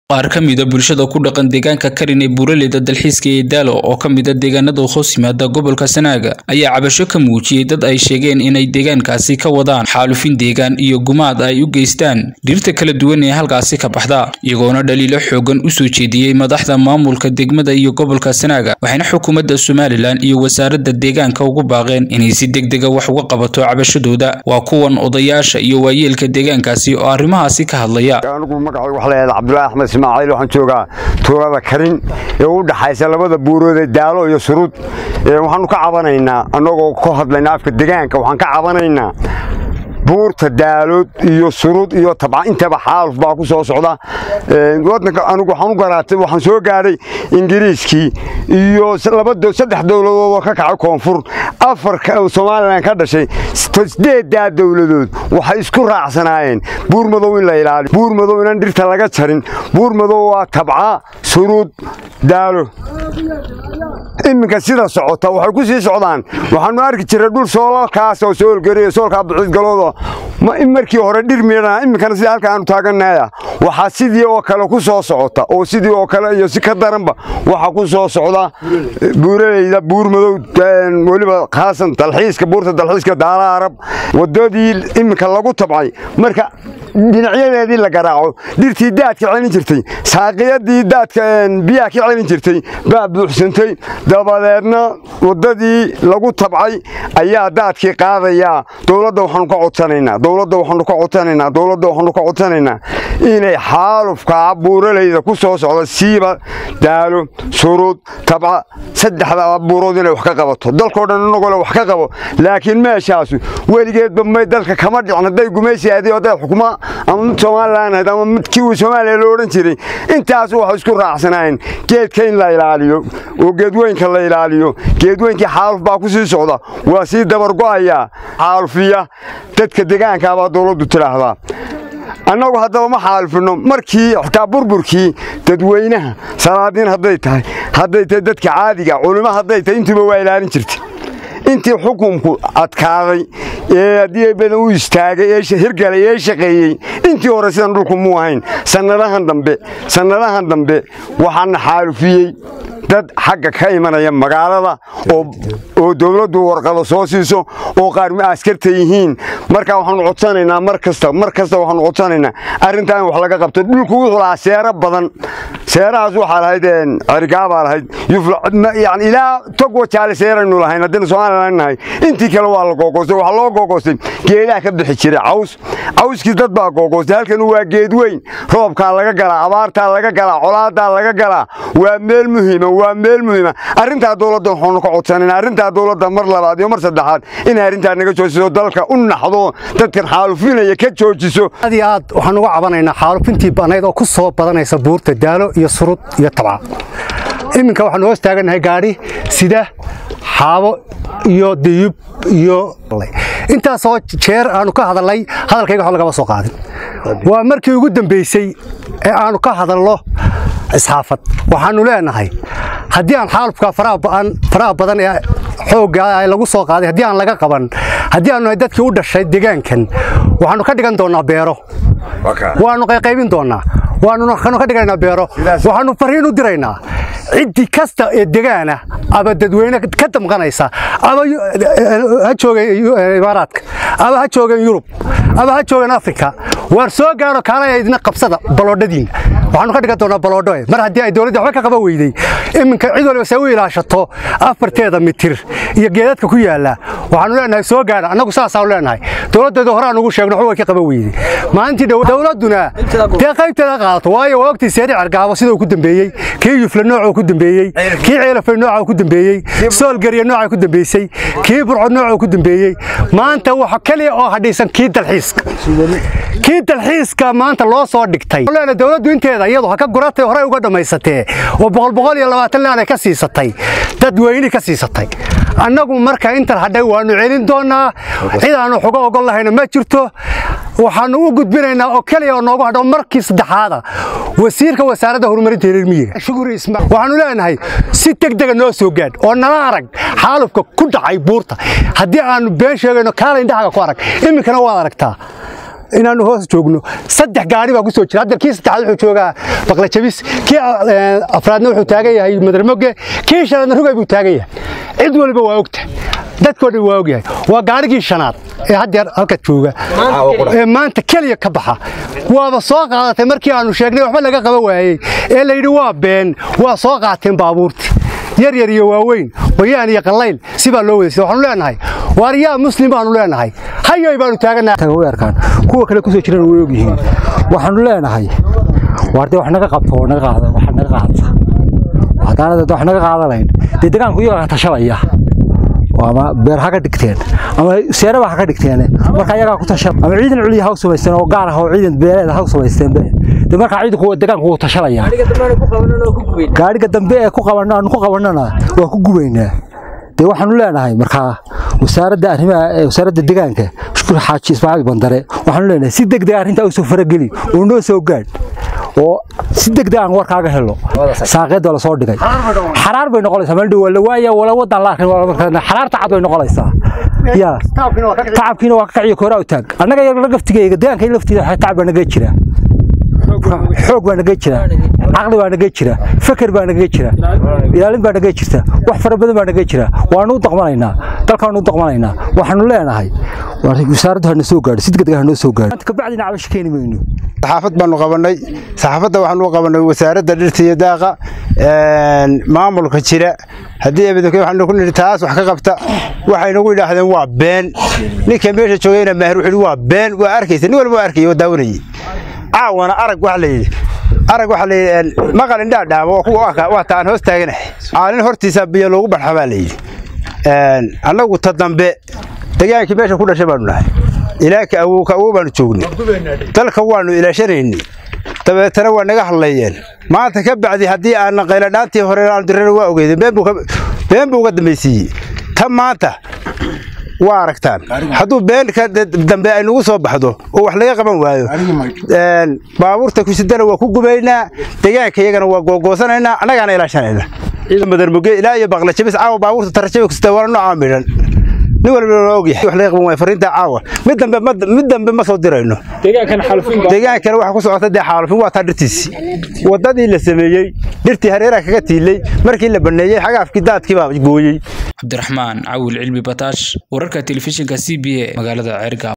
qaar ka mida bulshada ku dhaqan deegaanka karin ee buuraleyda dalxiiska ee daalo oo ka mida deegaanada hoos yimaada gobolka sanaaga ayaa cabasho ka muujiyey dad ay sheegeen inay deegaankaasi ka wadaan xaalufin deegaan iyo gumaad ay u geystaan dhirta kala duwan ee halkaasi ka baxda iyagoona dhaliilo xoogan u soo jeediyey madaxda maamulka degmada iyo gobolka sanaaga waxayna xukuumadda somalilan iyo wasaaradda deegaanka ugu baaqeen inay si degdega wax uga qabato cabashadooda waa kuwan odayaasha iyo waayeelka deegaankaasi oo arrimahaasi ka hadlaya anigu magacaygu waxa leeyahay cabdullaahi axmed ismaaciil waxaan joogaa tuulada karin ee u dhaxaysa labada buurood ee daalo iyo surud waxaanu ka cabanaynaa annagoo ka hadlayna afka deegaanka waxaan ka cabanaynaa buurta daalood iyo surud iyo tabca intaba xaaluf baa ku soo socda wadanka anigu waxaan u garaatay waxaan soo gaadhay ingiriiskii iyo saddex dowladood oo ka kacay koonfur afar somalilan ka dhashay sideedaa dowladood waxay isku raacsanaayeen buur madow in la ilaaliyo buur madow inaan dhirta laga jarin buur madow waa tabca surud daalo iminka sida socota waxay ku sii socdaan waxaanu arki jiray dhul soolalkaas oo soolgariya soolkaa bucidgalooda markii hore dhir miidhana iminkana sida halka aanu taaganaya waxaa sidii oo kale ku soo socota oo sidii oo kale iyo si ka daranba waxaa ku soo socda buuraleyda buur madow weliba khaasan dalxiiska buurta dalxiiska daala arab wadadii iminka lagu tabcay marka dhinacyadeedii la garaaco dhirtii daadka celin jirtay saaqiyadii daadka biyaha ka celin jirtay baa buuxsantay dabadeedna wadadii lagu tabcay ayaa daadkii qaadayaa dowladda waxaanu ka codsanaynaa dowladda waxaanu ka codsanaynaa dowladda waxaanu ka codsanaynaa inay xaalufkaa buuraleyda ku soo socda siiba daalo surud tabca saddexda buurood inay wax ka qabato dalkoo dhan inagoo le wax ka qabo laakiin meeshaasu weligeedba may dalka kama dhicin hadday gumaysi ahayd hadday xukuma ama mid somalilan ahayd ama mid kii soomaaliya loo odhan jiray intaas waxay isku raacsanaayeen geedka in la ilaaliyo oo geedweynka la ilaaliyo geedweynkii xaaluf baa ku sii socda waa sii dabargo'ayaa xaalufiya dadka deegaankaa baa dowladdu tidhaahdaa annagu haddaba ma xaalufino markii xitaa burburkii dadweynaha salaadiin hadday tahay hadday tahay dadka caadiga culimo hadday tahay intuuba waa ilaalin jirtay intii xukunku adkaaday ee haddii badan u istaagay ee hirgalay ee shaqeeyey intii hore sidan dhulku muu ahayn sannadahan dambe sannadahan dambe waxaana xaalufiyey dad xagga ka imanaya magaalada oo dowladdu warqado soo siiso oo qaarmi askarta yihiin markaa waxaanu codsanaynaa mar kasta mar kasta waxaanu codsanaynaa arrintaa in wax laga qabto dhulku wuxuu lahaa seero badan seerahaas waxaa lahayd cerigaabaa lahayd yani ilaa tog wajaale seeraynu lahayn haddaynu somalilan nahay intii kale waa la googoostay waxaa loo googoostay geedaha ka bixi jiray caws cawskii dad baa googoostay halkan waa geed weyn roobkaa laga galaa abaartaa laga galaa colaadaa laga galaa waa meel muhiima waa meel muhiima arrintaa dowladda waxaanu ka codsanaynaa arrintaa dowladda mar labaad iyo mar saddexaad inay arrintaa naga joojiso dalka u naxdo dadkan xaalufinaya ka joojiso aad iyo aad waxaan uga cabanaynaa xaalufintii banayd oo ku soo badanaysa buurta daalo iyo surud iyo tabca iminka waxaanu hoos taagannahay gaadhi sida xaabo iyo diyub iyo intaasoo jeer aanu ka hadalnay hadalkayga wax lagama soo qaadin waa markii ugu dambaysay ee aanu ka hadalno isxaafad waxaanu leenahay haddii aan xaalufka faraha badan ee xoogga lagu soo qaaday haddii aan laga qaban haddii aanu nahay dadkii u dhashay deegaankan waxaanu ka dhigan doonnaa beero waanu qayqaybin doonnaa waanu ka dhigaynaa beero waxaanu fariin u diraynaa ciddii kasta ee degaana ama dadweyne ka damqanaysa ama ha joogeen imaaraadka ama ha joogeen yurub ama ha joogeen afrika waar soo gaaro kaalaya idina qabsada baloodhadiina waxaanu ka dhigan doonaa baloodho mar haddii ay dowladda waxba ka qaban weyday iminka cid waliba se u ilaashato afarteeda mitir iyo geedadka ku yaalla waxaanu leenahay soo gaara annagu saasaanu leenahay dowladdeedu hore aan ugu sheegno waxba way ka qaban weyday maalintii dowladduna dee qaybteeda qaadato waayo waa ogtii seeri cergaabo siduu ku dambeeyey kii yufle noocuu ku dambeeyey kii ceelafay nooca ku dambeeyey soolgariya nooca ku dambeysay kii burcod nooca ku dambeeyey maanta waxa kaliya oo hadhaysan kii dalxiiska kii dalxiiska maanta loo soo dhigtay dowladdu inteeda iyadu ha ka guratay horey uga dhammaysatee oo boqol boqol iyo labaatan laan ay ka siisatay dadweyne ka siisatay annagu marka intan hadhay waanu celin doonnaa cid aanu xugo ogol lahayna ma jirto waxaanu u gudbinaynaa oo keliya oo noogu hadho markii saddexaada wasiirka wasaaradda horumarinta reer miyiga waxaanu leenahay si degdega noo soo gaadh oo nala arag xaalufka ku dhacay buurta haddii aanu been sheegayno kaala indhahaga ku arag iminkana waad aragtaa inaanu hoos joogno saddex gaari baa ku soo jira hadda kii saddexaad wuxuu joogaa baqla jabis kii afraadna wuxuu taagan yahay madarmoge kii shanaadna rugay buu taagan yahay cid waliba waa ogta dadkoo dhan waa ogyahay waa gaarigii shanaad ee haddeer halka jooga ee maanta keliya ka baxa waaba soo qaadatay markii aanu sheegnay waxba laga qaban waayey ee layidhi waa been waa soo qaateen baabuurtii yar yar iyo waaweyn qoyaan iyo qallayl sibaa loo wadaysa waxaanu leenahay waaryaa muslim baanu leenahay hayoy baanu taaganaarkaan kuwa kale kusoo jiraan way ogyihiin waxaanu leenahay waarde wax naga qabto oo naga qaada wax naga qaadata haddaanad wax naga qaadanayn dee degaanku iyagaa tashanaya ama beer ha ka dhigteen ama seeraba ha ka dhigteen marka iyagaa ku tashan ama ciidan culiya ha u samaysteen oo gaar ah oo ciidan beeleed ha u samaysteen de markaa ciidanku degaanku wuu tashanaya gaadhiga dambe ee ku qabanno aanu ku qabannona waa ku gubaynaa dee waxaanu leenahay markaa wasaaradda arrimaha wasaaradda degaanka shukur xaaji ismaaciil bandare waxaanu leenahay si degdeg arrintaa u soo farageli oo noo soo gaadh oo si degdeg aan warkaaga helo saaqeed waa lasoo dhigay xaraar bay noqonaysaa meel dhow la waaya wala wadan la arkin xaraarta cad bay noqonaysaa ya tacabkiina waa ka kaciyo kooraa u taag annaga yar laftigeyga deegaanka laftiida tacab baa naga jira xoog baa naga jira caqli baa naga jira feker baa naga jira ilaalin baa naga jirta wax fara badan baa naga jira waanu u daqmanaynaa dalkaanu u daqmanaynaa waxaanu leenahay wasaaraddu hana soo gaadho si degdeg hanoo soo gaadho kabacdina cabasho keeni mayno saxaafad baanu qabanay saxaafadda waxaanu u qabanay wasaaradda dhirta iyo daaqa maamulka jira haddii ebedoke waxaanu ku nidhi taas wax ka qabta waxay nagu yidhaahdeen waa been ninka meesha joogayna maahir wuxuu yidhi waa been waa arkaysa nin walba waa arkayay oo daawanayay caawana arag waxa la yidhi arag waxa la yidhi maqal indhaa dhaama waa kuwa arka waa taan hoos taaganahay caalin hortiisa biyo loogu barxa baa la yidhi annagu ta dambe degaankii meesha ku dhashay baanu nahay ilaaka awow ka awow baanu joognay dalka waanu ilaashanaynay dabeetana waa naga hadlayeen maanta ka bacdi haddii aanan qayladhaantii hore aan dirana waa ogeydeen been buu uga dambaysiiyey ta maanta waa aragtaan hadduu beenka dambe ay nagu soo baxdo oo wax laga qaban waayo baabuurta kusidana waa ku gubaynaa degaanka iyagana waa googoosanaynaa annagaana ilaashanayna madarmuge ilaa iyo baqla jabis caawa baabuurta tarajaba kusita waana noocaa midhan nin walba waa ogyahay wax laga qaban waayo fariinta caawa mid dambe mid dambe ma soo dirayno deegaankana waxa ku socota dee xaalufin waa taa dhirtiisii waddadii la sameeyey dhirtii hareeraha kaga tiilay markii la baneeyey xagaafkii daadkii baa gooyey cabdiraxmaan cawil cilmi bataash wararka telefishinka c b a magaalada ceergaab